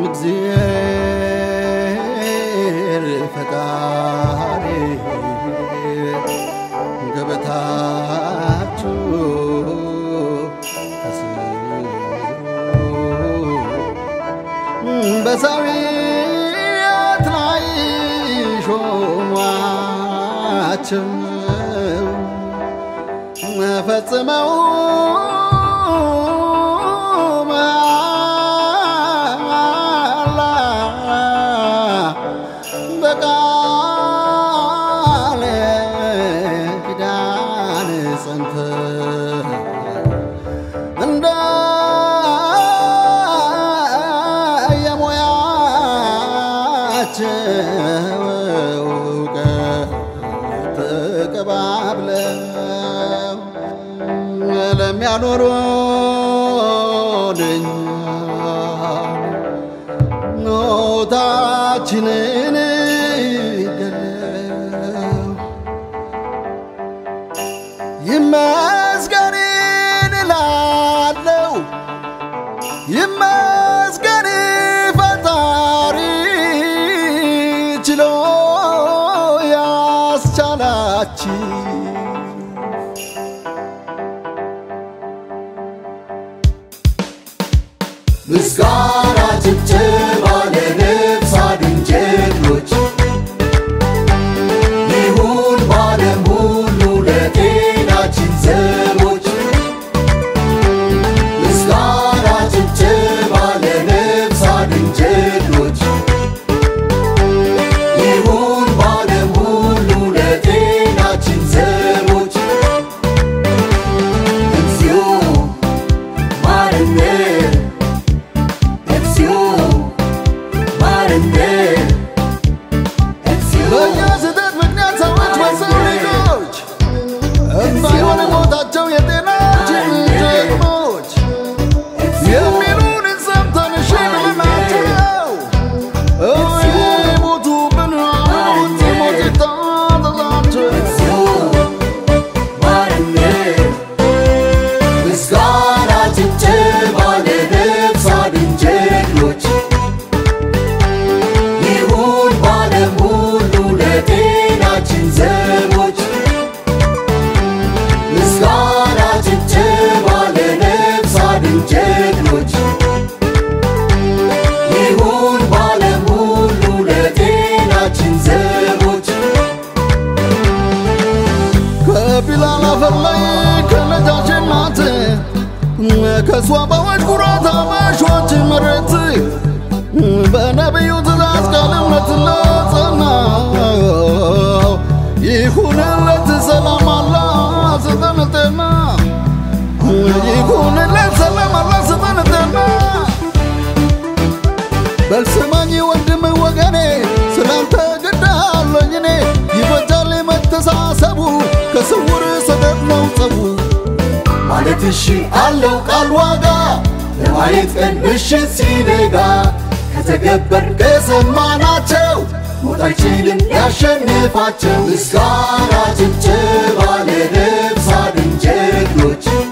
እግዚአብሔር ፈጣሪ ገበታችሁ ከስሩ በሰውየት ላይ ሾሟቸው ፈጽመው መሐላ በቃል ኪዳን ጸንተው እንደ የሙያቸው እውቀት ተቀባብለው ለሚያኖሩን እኛን ኖታችንን ገለው ይመስገን እላለሁ ይመስገን ፈጣሪ ችሎ ያስቻላችሁ ምስጋና ጭብጨባ ለነፍስ አድን ጀግኖች ይሁን ባለም ሁሉ ለጤናችን ዘቦች ምስጋና ጭብጨባ ለነፍስ አድን ጀግኖች ይሁን ባለም ሁሉ ለጤናችን ዘቦች እግዚኦ ማረነ እግዚኦ ማረነ እግዚኦ በእኛ ስህተት ምክንያት ሰዎች በሰው ልጆች እንዳይሆን ሞታቸው የጤናችን ጀግኖች የሚሉንን ሰምተን እሺ ብለናቸው ሞቱብን ሞት ይታዘዛቸው ማረነ ምስጋና ጭብጨባ ለነፍስ አድን ጀግኖች ይሁን ባለም ሁሉ ለጤናችን ዘቦች ምስጋና ጭብጨባ ለነፍስ አድን ጀግኖች ይሁን ባለም ሁሉ ለጤናችን ዘቦች ከቢላል አፈር ላይ ከነጃሽ እናት ከእሷ በወጭ ኩራት አበሾች መሬት በነቢዩ ትእዛዝ ቃል እምነት ለጸና ይሁንለት ሰላም አላ ስጠን ጤና ይሁንለት ሰላም አላ ስጠን ጤና በልስማኝ ወንድም ወገኔ ስላንተ ግዳለኝ እኔ ይበጃል መተሳሰቡ ከስውር ሰደድ ነው ጸቡ ማለት እሺ አለው ቃል ዋጋ ለማየት ቀን ምሽት ሲነጋ ከተገበር ከሰማናቸው ሞት አይችልም ሊያሸንፋቸው ምስጋና ጭብጨባ ለነፍስ አድን ጀግኖች